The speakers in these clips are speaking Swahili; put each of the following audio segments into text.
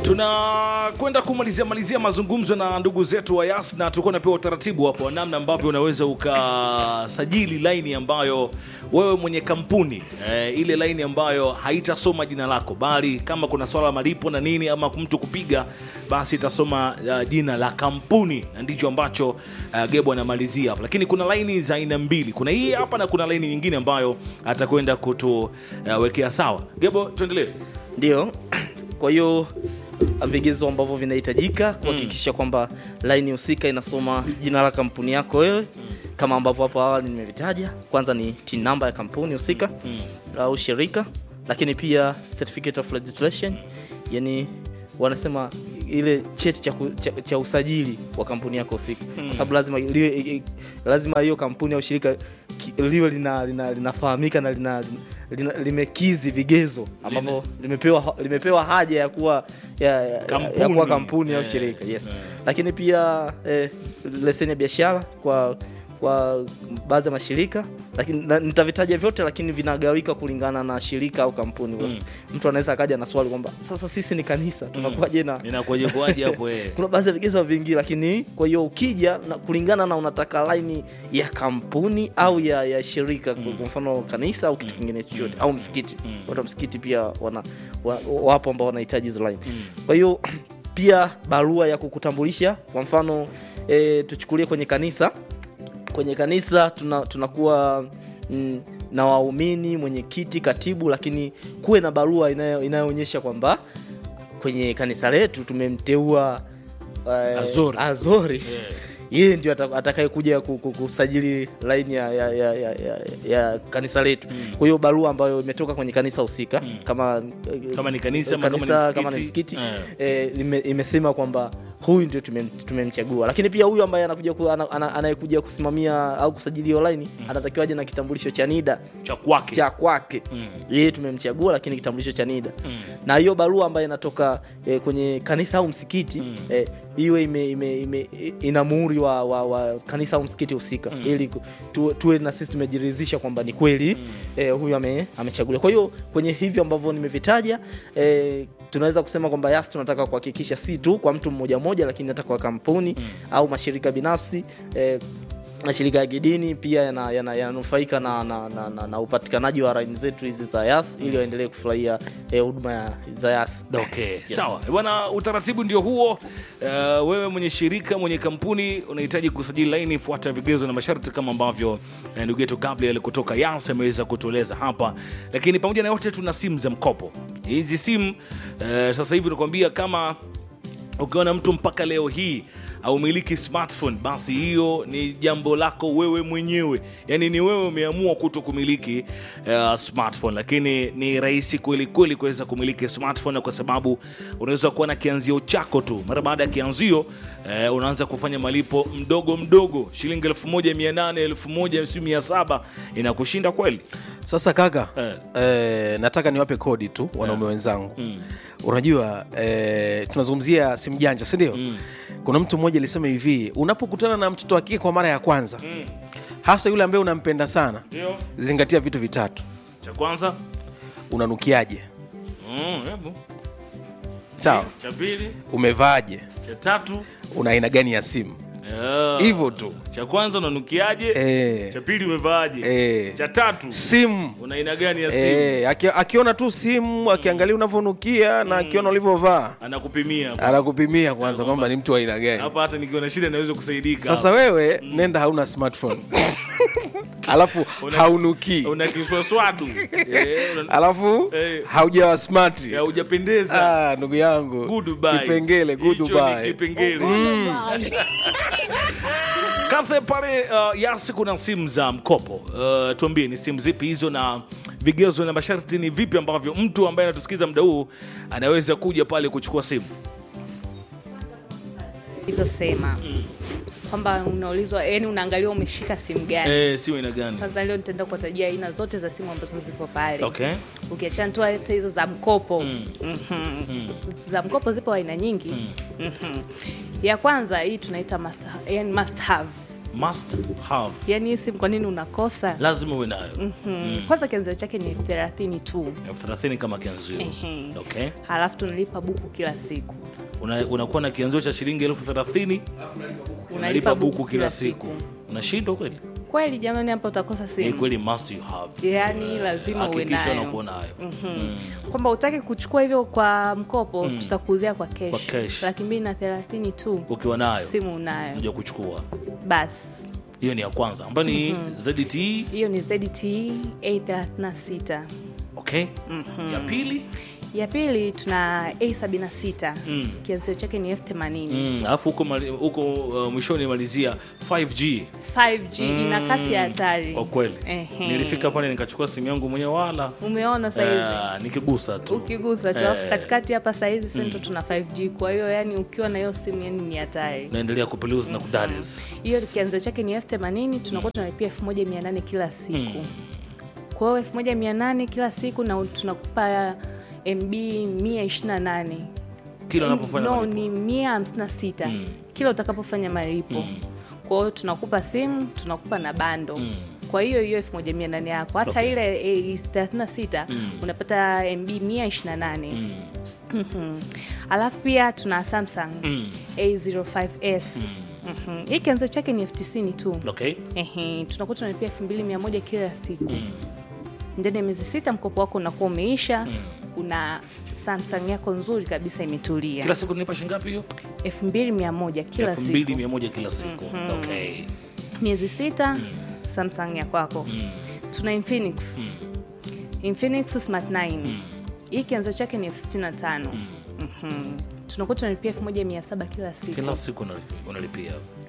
tunakwenda kumalizia malizia mazungumzo na ndugu zetu wa Yas na tulikuwa napewa utaratibu hapo wa namna ambavyo unaweza ukasajili laini ambayo wewe mwenye kampuni eh, ile laini ambayo haitasoma jina lako, bali kama kuna swala la malipo na nini ama mtu kupiga, basi itasoma uh, jina la kampuni, na ndicho ambacho uh, Gebo anamalizia hapo. Lakini kuna laini za aina mbili, kuna hii hapa na kuna laini nyingine ambayo atakwenda kutuwekea uh, sawa. Gebo, tuendelee. Ndio, kwa hiyo vigezo ambavyo vinahitajika kuhakikisha kwamba laini husika inasoma jina la kampuni yako wewe kama ambavyo hapo awali nimevitaja. Kwanza ni TIN number ya kampuni husika au shirika, lakini pia certificate of registration, yani wanasema ile cheti cha, ku- cha, cha usajili wa kampuni yako husika, kwa sababu lazima liwe, i- i- lazima hiyo kampuni au shirika ki- liwe lina, lina, linafahamika na lina, lina, limekizi vigezo ambavyo limepewa, limepewa haja ya kuwa ya, ya, ya Kampuni. kuwa kampuni au Eh, shirika yes. eh. Lakini pia eh, leseni ya biashara kwa kwa baadhi ya mashirika lakini na- nitavitaja vyote lakini vinagawika kulingana na shirika au kampuni Mm. mtu anaweza akaja na swali kwamba sasa sisi ni kanisa tunakuwaje na Inakuwaje kuwaje hapo eh? kuna baadhi ya vigezo vingi lakini kwa hiyo ukija na kulingana na unataka laini ya kampuni au ya, ya shirika kwa mfano kanisa au kitu kingine chochote au msikiti watu wa msikiti pia wana, wa, wapo ambao wanahitaji hizo laini kwa hiyo pia barua ya kukutambulisha kwa mfano e, tuchukulie kwenye kanisa kwenye kanisa tuna, tunakuwa mm, na waumini mwenyekiti katibu lakini kuwe na barua inayo- inayoonyesha kwamba kwenye kanisa letu tumemteua eh, Azori. Azori. Yeah. yeye ndio ata- atakayekuja ku- ku- kusajili laini ya, ya, ya, ya, ya, ya kanisa letu kwa hiyo barua ambayo imetoka kwenye kanisa husika kama eh, Kama ni kanisa ama kama ni kanisa, msikiti. kama ni msikiti Eh. eh, ime- imesema kwamba huyu ndio tumem- tumemchagua lakini pia huyu ambaye anakuja ku, ana, ana, anayekuja kusimamia au kusajili online anatakiwa aje na kitambulisho cha NIDA cha kwake cha kwake Mm. yeye tumemchagua lakini kitambulisho cha NIDA Mm. na hiyo barua ambayo inatoka eh, kwenye kanisa au msikiti eh, iwe ime, ime, ime, ina muhuri wa, wa, wa kanisa au msikiti husika ili ku- tuwe, tuwe na sisi tumejiridhisha kwamba ni kweli eh, huyu ame, amechaguliwa kwa hiyo kwenye hivyo ambavyo nimevitaja eh, tunaweza kusema kwamba yas tunataka kuhakikisha si tu kwa mtu mmoja mmoja lakini hata kwa kampuni au mashirika binafsi eh, mashirika ya kidini pia yananufaika yana, yananufaika na, na, na, na, na upatikanaji wa laini zetu hizi za yas ili waendelee kufurahia eh, huduma ya za yas Okay, sawa bwana, utaratibu ndio huo. Uh, wewe mwenye shirika mwenye kampuni unahitaji kusajili laini, fuata vigezo na masharti kama ambavyo eh, ndugu yetu Gabriel kutoka Yas ameweza kutueleza hapa. Lakini pamoja na yote, tuna simu za mkopo. Hizi simu uh, sasa hivi nakwambia kama ukiona mtu mpaka leo hii aumiliki smartphone basi hiyo ni jambo lako wewe mwenyewe yaani ni wewe umeamua kuto kumiliki uh, smartphone lakini ni rahisi kweli kweli kuweza kumiliki smartphone kwa sababu unaweza kuwa na kianzio chako tu mara baada ya kianzio uh, unaanza kufanya malipo mdogo mdogo shilingi 1800 1700 inakushinda kweli Sasa kaka Eh. eh, nataka niwape kodi tu wanaume wenzangu unajua eh, tunazungumzia simu janja si ndio kuna mtu mmoja alisema hivi unapokutana na mtoto wa kike kwa mara ya kwanza hasa yule ambaye unampenda sana ndio zingatia vitu vitatu cha kwanza unanukiaje mm, hebu. sawa cha pili umevaaje cha tatu una aina gani ya simu Ah. hivyo tu cha kwanza unanukiaje Eh. cha pili umevaaje Eh. cha tatu simu una aina gani ya simu Eh, aki, akiona tu simu akiangalia unavyonukia na akiona ulivyovaa anakupimia hapo. anakupimia kwanza kwamba ni mtu wa aina gani hapa hata nikiwa na shida naweza kusaidika sasa wewe nenda hauna smartphone alafu Una- haunukii una kiswaswadu Eh, una- alafu Eh. haujawa smart ya hujapendeza ah, ndugu yangu Goodbye. kipengele Hicho ni goodbye. kipengele Kathe pale uh, Yasi kuna simu za mkopo uh, tuambie ni simu zipi hizo na vigezo na masharti ni vipi ambavyo mtu ambaye anatusikiza muda huu anaweza kuja pale kuchukua simu ilivyosema kwamba unaulizwa yani unaangaliwa umeshika simu gani eh, simu ina gani kwanza leo nitaenda kuwatajia aina zote za simu ambazo zipo pale okay ukiachana tu hata hizo za mkopo Mhm. za mkopo zipo aina nyingi Mhm. ya kwanza hii tunaita must, yani must have must have yaani hii simu kwa nini unakosa lazima uwe nayo mm. kwanza kianzio chake ni thelathini tu elfu thelathini kama kianzio Ehe. okay halafu tunalipa buku kila siku Una- unakuwa na kianzio cha shilingi elfu thelathini unalipa buku kila siku unashindwa kweli kweli jamani hapa utakosa Ni simu kweli must you have yaani lazima uwe hakikisha nayo unakuwa nayo kwamba utaki kuchukua hivyo kwa mkopo tutakuuzia kwa Kwa kesh cash. laki mbili na thelathini tu ukiwa nayo simu unayo unaja kuchukua basi hiyo ni ya kwanza ambayo ni ZT hiyo ni zdt a36 okay ya pili ya pili tuna a76 Mm. kianzio chake ni f80 Mm, alafu huko mali- huko uh, mwishoni malizia 5G 5g ina kasi ya hatari kwa kweli Ehe. nilifika pale nikachukua simu yangu mwenyewe wala umeona saizi uh, nikigusa tu ukigusa tu alafu Eh. katikati hapa saizi sento tuna 5g kwa hiyo yani ukiwa na hiyo simu yani ni hatari naendelea kupeluzi na kudaris hiyo kianzio chake ni f80 tunakuwa tunalipia 1800 kila siku kwa hiyo 1800 kila siku na tunakupa mb 128 kila unapofanya no malipo. ni 156 Mm. kila utakapofanya malipo kwa hiyo tunakupa simu tunakupa na bando Mm. kwa hiyo hiyo 1800 yako hata Okay. ile eh, 36 unapata mb 128 Mm, Mhm. alafu pia tuna samsung mm, a05s Mhm. hii kianzo chake ni elfu tisini tu okay Ehe, tunakuwa tunalipia elfu mbili mia moja kila siku ndani ya miezi sita mkopo wako unakuwa umeisha una samsung yako nzuri kabisa imetulia kila siku nipa shingapi hiyo elfu mbili mia moja kila elfu mbili siku mia moja kila siku okay miezi sita samsung ya kwako tuna infinix infinix smart 9 hii kianzo chake ni elfu sitini na tano Mhm. tunakuwa tunalipia elfu moja mia saba kila siku kila siku unalipi- unalipia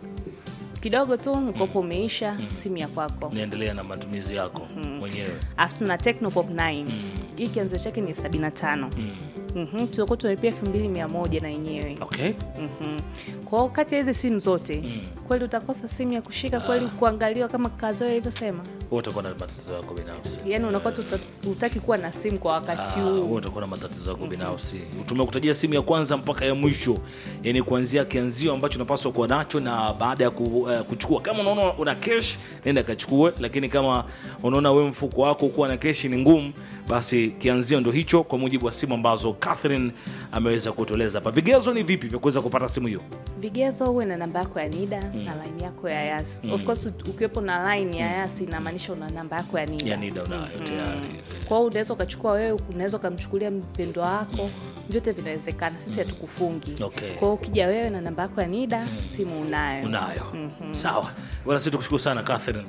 kidogo tu mkopo umeisha simu ya kwako niendelea na matumizi yako mwenyewe alafu tuna Tecnopop 9 hii kianzo chake ni elfu sabini na tano Mhm, tunakuwa tunalipia elfu mbili mia moja na yenyewe okay Mhm. kwa hiyo kati ya hizi simu zote kweli utakosa simu ya kushika kweli kuangaliwa kama kazoe ilivyosema wewe utakuwa na matatizo yako binafsi yaani unakuwa tu uta- hutaki kuwa na simu kwa wakati Ah, wewe huu utakuwa na matatizo yako binafsi tumekutajia simu ya kwanza mpaka ya mwisho yani kuanzia kianzio ambacho unapaswa kuwa nacho na baada ya ku, eh, kuchukua kama unaona una kesh nenda kachukue lakini kama unaona we mfuko wako kuwa na keshi ni ngumu basi kianzio ndo hicho kwa mujibu wa simu ambazo catherine ameweza kutueleza hapa vigezo ni vipi vya kuweza kupata simu hiyo vigezo uwe na namba yako ya nida na line yako ya yas of course ukiwepo na line ya yas inamaanisha una namba yako ya nida ya nida unayo tayari kwa hiyo unaweza ukachukua wewe unaweza ukamchukulia mpendo wako vyote vinawezekana sisi hatukufungi Okay. kwa hiyo ukija wewe na namba yako ya nida simu unayo unayo sawa bwana sisi tukushukuru sana catherine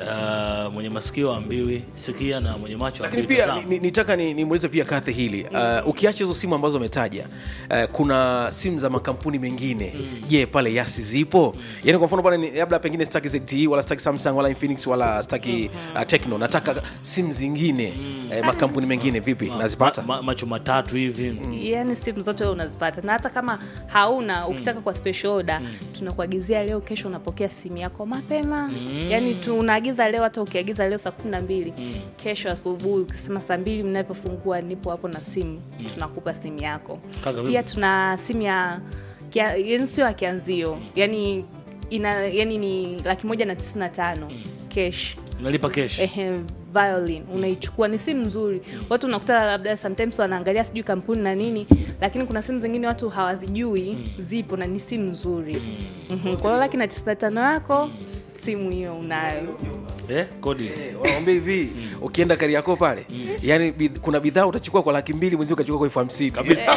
uh, mwenye masikio ambiwi sikia na mwenye macho lakini ambiwi pia tazama. ni- ni- nitaka ni- nimuulize pia kathe hili uh, ukiacha hizo simu ambazo umetaja uh, kuna simu za makampuni mengine je pale yasi zipo yani kwa mfano pale ni- labda pengine staki ZTE wala staki samsung wala infinix wala staki uh, techno nataka simu zingine eh, makampuni mengine vipi nazipata ma, macho matatu hivi yaani simu zote wewe unazipata na hata kama hauna ukitaka kwa special order tunakuagizia leo kesho unapokea simu yako mapema yaani tunaagiza leo hata ukiagiza leo saa kumi na mbili kesho asubuhi ukisema saa mbili mnavyofungua nipo hapo na simu tunakupa simu yako Kaka, pia tuna simu ya kia- yaani sio ya kianzio yaani ina yani ni laki moja na tisini na tano cash unalipa kesh ehe, violin unaichukua ni simu nzuri watu unakuta labda sometimes wanaangalia sijui kampuni na nini lakini kuna simu zingine watu hawazijui zipo na ni simu nzuri Mhm, kwa hiyo laki na tisini na tano yako simu hiyo unayo eh, kodi wanaambia hivi ukienda kari yako pale yani bidh- kuna bidhaa utachukua kwa laki mbili mwenzi ukachukua kwa elfu hamsini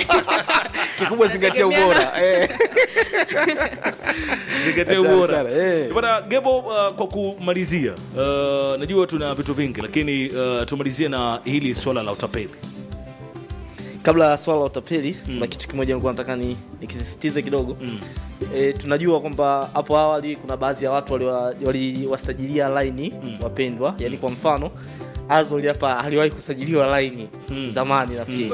kikubwa zingatia ubora eh. zingatia Hatari ubora sana, eh. bana gebo uh, kwa kumalizia uh, najua tuna vitu vingi lakini uh, tumalizie na hili swala la utapeli kabla ya swala la utapeli kuna kitu kimoja nilikuwa nataka ni nikisisitize kidogo Mm. e, tunajua kwamba hapo awali kuna baadhi ya watu waliwa- waliwasajilia laini wapendwa yani kwa mfano azoli hapa aliwahi kusajiliwa laini zamani nafikiri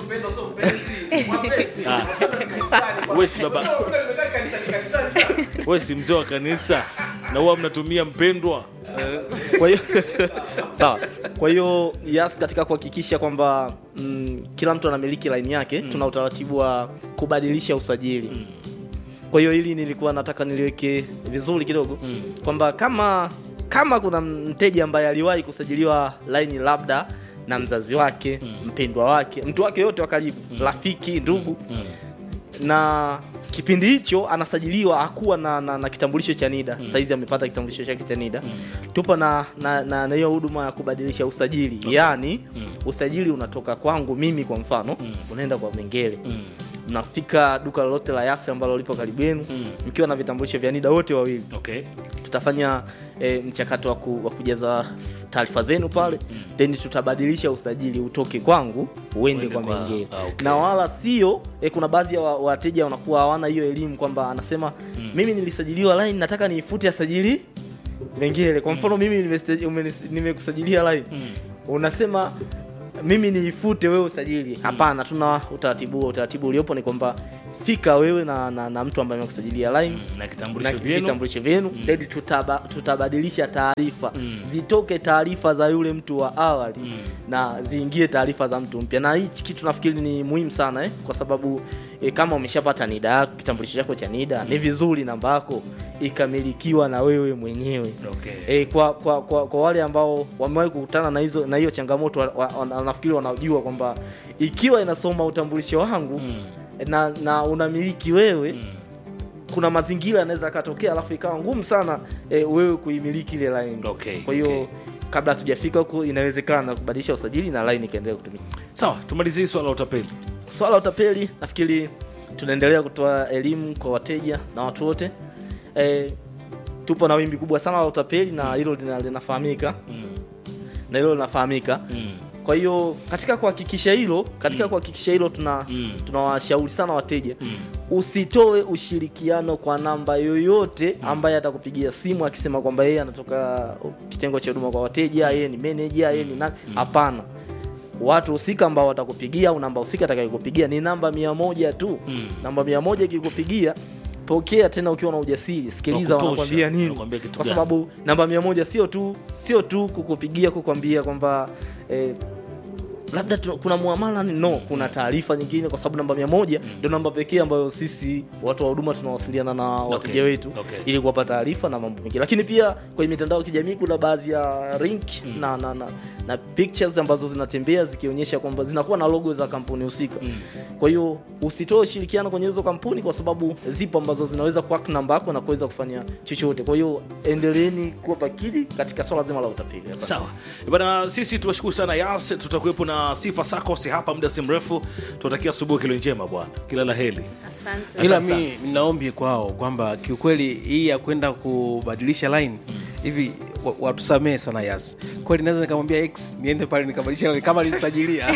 we si baba we si mzee wa kanisa na huwa mnatumia mpendwa kwa hiyo sawa kwa hiyo yes katika kuhakikisha kwamba mm, kila mtu anamiliki laini yake tuna utaratibu wa kubadilisha usajili kwa kwa hiyo hili nilikuwa nataka niliweke vizuri kidogo kwamba kama kama kuna mteja ambaye aliwahi kusajiliwa laini labda na mzazi wake mpendwa wake mtu wake yote wa karibu rafiki ndugu na kipindi hicho anasajiliwa hakuwa na, na, na kitambulisho cha NIDA mm. Saizi amepata kitambulisho chake cha NIDA mm. Tupo na na na na hiyo huduma ya kubadilisha usajili okay. Yaani mm. usajili unatoka kwangu mimi kwa mfano mm. unaenda kwa Mengele mm. Mnafika duka lolote la Yasi ambalo lipo karibu yenu mm. mkiwa na vitambulisho vya NIDA wote wawili okay. tutafanya e, mchakato wa ku- wa kujaza taarifa zenu pale mm. then tutabadilisha usajili utoke kwangu uende Uende kwa kwa- Mengele ah, okay. na wala sio e, kuna baadhi ya wa- wateja wanakuwa hawana hiyo elimu kwamba anasema mm. mimi nilisajiliwa line nataka niifute asajili Mengele kwa mfano mimi nimesta- umenis- nimekusajilia line Mm. unasema mimi niifute wewe usajili hapana tuna utaratibu huo utaratibu uliopo ni kwamba fika wewe na, na, na mtu ambaye amekusajilia line na na kitambulisho vyenu vitambulisho vyenu then tutaba, tutabadilisha taarifa Mm. zitoke taarifa za yule mtu wa awali Mm. na ziingie taarifa za mtu mpya na hichi kitu nafikiri ni muhimu sana eh? kwa sababu eh, kama umeshapata nida yako kitambulisho chako cha nida ni vizuri namba yako ikamilikiwa na wewe mwenyewe okay. E, kwa, kwa, kwa, kwa wale ambao wamewahi kukutana na hizo na hiyo changamoto wa- wa- wana- nafikiri wanajua kwamba ikiwa inasoma utambulisho wangu Mm. na, na unamiliki wewe Mm. kuna mazingira yanaweza akatokea alafu ikawa ngumu sana e, wewe kuimiliki ile line Okay, kwa hiyo okay. kabla hatujafika huko inawezekana kubadilisha usajili na line ikaendelea kutumika sawa tumalizie hii swala la utapeli swala la utapeli nafikiri tunaendelea kutoa elimu kwa wateja na watu wote e, tupo na wimbi kubwa sana la utapeli na hilo lina- linafahamika mm. na hilo linafahamika Mm. kwa hiyo katika kuhakikisha hilo katika kuhakikisha hilo tuna Mm. tunawashauri sana wateja Mm. usitoe ushirikiano kwa namba yoyote ambaye atakupigia simu akisema kwamba yeye anatoka kitengo cha huduma kwa wateja yeye ni manager yeye ni nani hapana watu husika ambao watakupigia au namba husika atakayokupigia ni namba mia moja tu Mm. namba mia moja ikikupigia pokea tena ukiwa na ujasiri sikiliza Wa kutosha. wanakwambia nini Wanakwambia kitu kwa gani? sababu namba mia moja sio tu sio tu kukupigia kukwambia kwamba eh, labda tu, kuna muamala ni no kuna taarifa nyingine kwa sababu namba mia moja ndio namba pekee ambayo sisi watu wa huduma tunawasiliana na wateja wetu okay. ili kuwapa taarifa na mambo mengine lakini pia kwenye mitandao ya kijamii kuna baadhi ya link na, na, na, na pictures ambazo zinatembea zikionyesha kwamba zinakuwa na logo za kampuni husika kwa hiyo usitoe ushirikiano kwenye hizo kampuni kwa sababu zipo ambazo zinaweza kuhack namba yako na kuweza kufanya chochote kwa hiyo endeleeni kuwa pakili katika swala zima la utapeli Asante. sawa bana sisi tuwashukuru sana yas tutakuwepo na sifa sacos hapa muda si mrefu tunatakia asubuhi kilo njema bwana kila la heri asante ila Asante mi naombi kwao kwamba kiukweli hii ya kwenda kubadilisha line hivi wa- watusamee sana yas kweli naweza nikamwambia x niende pale nikabadilisha line kama alinisajilia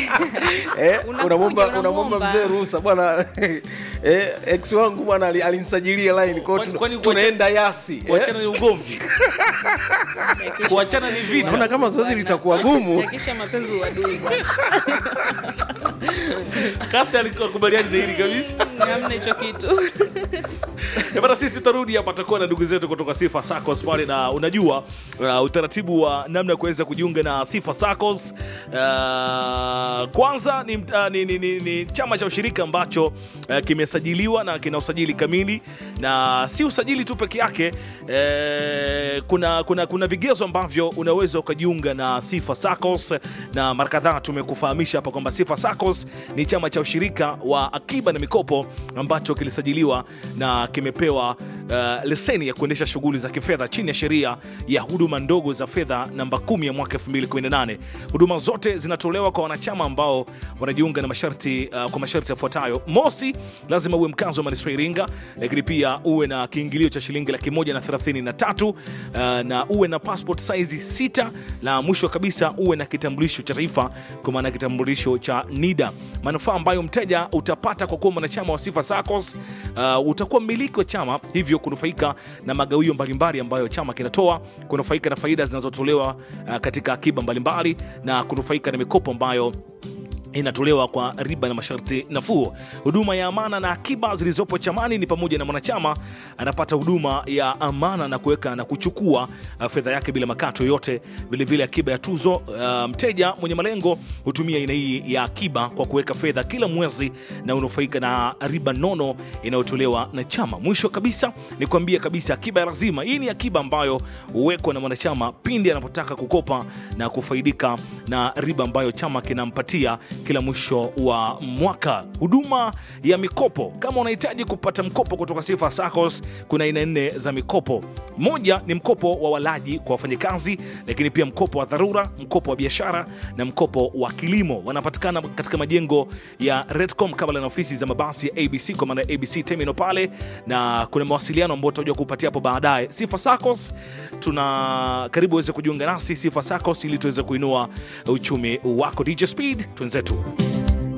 eh, Unakuja, unamwomba unamwomba. unamwomba mzee ruhusa bwana eh, x wangu bwana ali- alinisajilia line kwao Kwani- tuna- kwani tunaenda yasi eh. kuachana ni ugomvi kuachana ni vita naona kama zoezi litakuwa gumu Hakikisha mapenzi uadui bwana. kabla alikubaliani na hili kabisa hamna hicho kitu Eh, bana sisi tutarudi hapa tutakuwa na ndugu zetu kutoka Sifa Saccos pale, na unajua uh, utaratibu wa namna ya kuweza kujiunga na Sifa Saccos uh, kwanza ni, uh, ni, ni, ni, ni chama cha ushirika ambacho uh, kimesajiliwa na kina usajili kamili, na si usajili tu peke yake eh, kuna, kuna, kuna vigezo ambavyo unaweza ukajiunga na Sifa Saccos, na mara kadhaa tumekufahamisha hapa kwamba Sifa Saccos ni chama cha ushirika wa akiba na mikopo ambacho kilisajiliwa na kimepewa uh, leseni ya kuendesha shughuli za kifedha chini ya sheria ya huduma ndogo za fedha namba 10 ya mwaka 2018. Huduma zote zinatolewa kwa wanachama ambao wanajiunga na masharti uh, kwa masharti yafuatayo: mosi, lazima uwe mkazi wa manispaa ya Iringa, lakini pia uwe na kiingilio cha shilingi laki moja na thelathini na tatu uh, na uwe na passport size sita, na mwisho kabisa uwe na kitambulisho cha taifa, kwa maana kitambulisho cha NIDA. Manufaa ambayo mteja utapata kwa kuwa mwanachama wa Sifa Saccos, uh, utakuwa mmiliki wa chama, hivyo kunufaika na magawio mbalimbali ambayo chama kinatoa, kunufaika na faida zinazotolewa uh, katika akiba mbalimbali na kunufaika na mikopo ambayo inatolewa kwa riba na masharti nafuu. Huduma ya amana na akiba zilizopo chamani ni pamoja na mwanachama anapata huduma ya amana na kuweka na kuchukua uh, fedha yake bila makato yoyote. Vilevile akiba ya tuzo, uh, mteja mwenye malengo hutumia aina hii ya akiba kwa kuweka fedha kila mwezi na unufaika na riba nono inayotolewa na chama. Mwisho kabisa ni kuambia kabisa, akiba ya lazima. Hii ni akiba ambayo huwekwa na mwanachama pindi anapotaka kukopa na kufaidika na riba ambayo chama kinampatia kila mwisho wa mwaka. Huduma ya mikopo, kama unahitaji kupata mkopo kutoka Sifa SACCOS, kuna aina nne za mikopo. Moja ni mkopo wa walaji kwa wafanyakazi, lakini pia mkopo wa dharura, mkopo wa biashara na mkopo wa kilimo. Wanapatikana katika majengo ya Redcom kabla na ofisi za mabasi ya ABC kwa maana ya ABC Terminal pale, na kuna mawasiliano ambayo tutakuja kupatia hapo baadaye. Sifa SACCOS tuna karibu uweze kujiunga nasi Sifa SACCOS ili tuweze kuinua uchumi wako. DJ Speed, twenzetu.